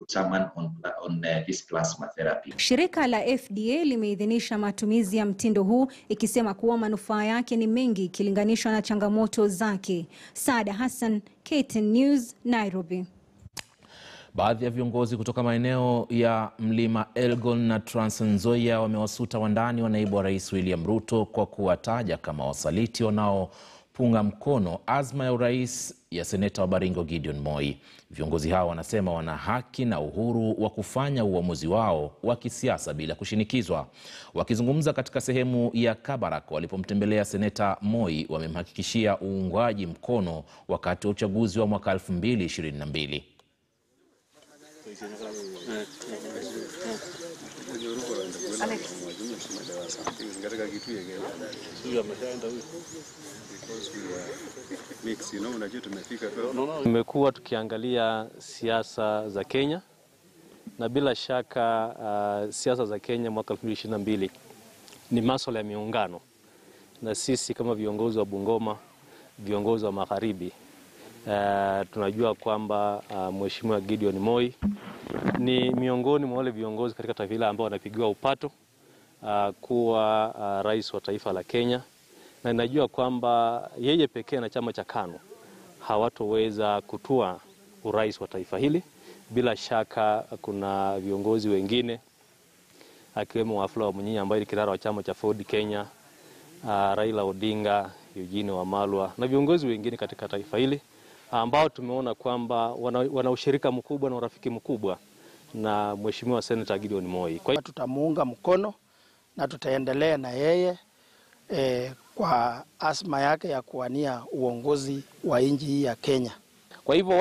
determine on, on uh, this plasma therapy. Shirika la FDA limeidhinisha matumizi ya mtindo huu ikisema kuwa manufaa yake ni mengi ikilinganishwa na changamoto zake. Saada Hassan, KTN News, Nairobi. Baadhi ya viongozi kutoka maeneo ya mlima Elgon na Trans Nzoia wamewasuta wandani wa naibu wa rais William Ruto kwa kuwataja kama wasaliti wanaopunga mkono azma ya urais ya seneta wa Baringo Gideon Moi. Viongozi hao wanasema wana haki na uhuru wa kufanya uamuzi wao wa kisiasa bila kushinikizwa. Wakizungumza katika sehemu ya Kabarak walipomtembelea seneta Moi, wamemhakikishia uungwaji mkono wakati wa uchaguzi wa mwaka 2022. Tumekuwa tukiangalia siasa za Kenya na bila shaka uh, siasa za Kenya mwaka 2022 ni masuala ya miungano, na sisi kama viongozi wa Bungoma, viongozi wa Magharibi uh, tunajua kwamba uh, Mheshimiwa Gideon Moi ni miongoni mwa wale viongozi katika taifa hili ambao wanapigiwa upato uh, kuwa uh, rais wa taifa la Kenya, na ninajua kwamba yeye pekee na chama cha KANU hawatoweza kutua urais wa taifa hili. Bila shaka kuna viongozi wengine akiwemo Wafula Wamunyinyi ambaye ni kinara wa chama cha Ford Kenya, uh, Raila Odinga, Eugene Wamalwa na viongozi wengine katika taifa hili ambao tumeona kwamba wana, wana ushirika mkubwa na urafiki mkubwa na Mheshimiwa Senator Gideon Moi. Kwa hiyo tutamuunga mkono na tutaendelea na yeye eh, kwa asma yake ya kuwania uongozi wa nchi hii ya Kenya. Kwa hivyo